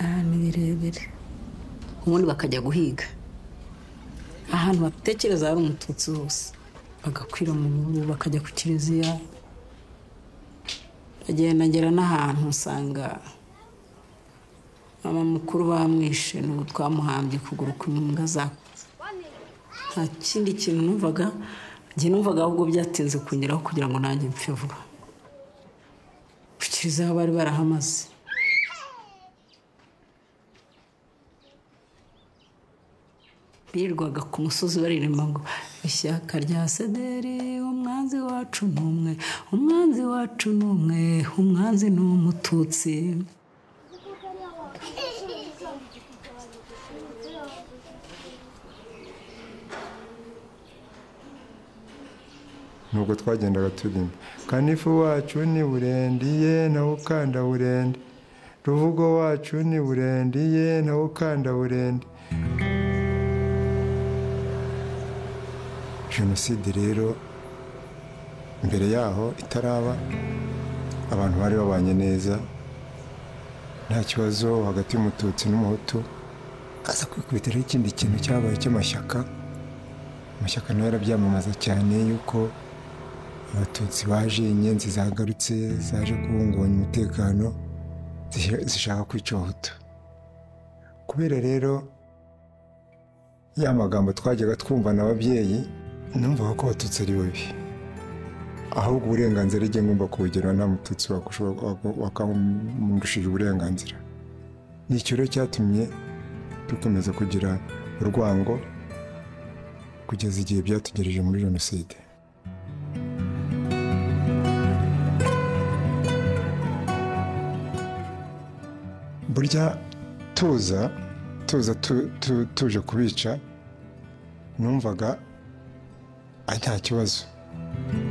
ahantu birebire ubundi bakajya guhiga ahantu batekereza hari umututsi hose bagakwira mu mubu bakajya ku kiliziya bagenda ngera n'ahantu usanga mama mukuru bamwishe n'ubu twamuhambye ukuguru kumwe imbwa zakuze nta kindi kintu numvaga njye numvaga ahubwo byatinze kungeraho kugira ngo nanjye mpfe vuba ku kiliziya bari barahamaze birirwaga ku musozi baririmba ngo ishyaka rya sederi umwanzi wacu ni umwe umwanzi wacu ni umwe umwanzi ni umututsi nubwo twagendaga turirimba kanifu wacu ni burendiye nawe ukanda burende ruvugo wacu ni burendiye nawe ukanda burende jenoside rero mbere yaho itaraba abantu bari babanye neza nta kibazo hagati y'umututsi n'umuhutu aza kwikubitiraho ikindi kintu cyabaye cy'amashyaka amashyaka nayo arabyamamaza cyane yuko abatutsi baje inyenzi zagarutse zaje kubungabanya umutekano zish- zishaka kwica abahutu kubera rero ya magambo twajyaga twumva n'ababyeyi numvaga ko abatutsi ari babi ahubwo uburenganzira igihe ngomba kubugira nta mututsi wakamundishije uburenganzira ni icyo rero cyatumye dukomeza kugira urwango kugeza igihe byatugejeje muri jenoside burya tuza tuza tu- tu- tuje kubica numvaga ari nta kibazo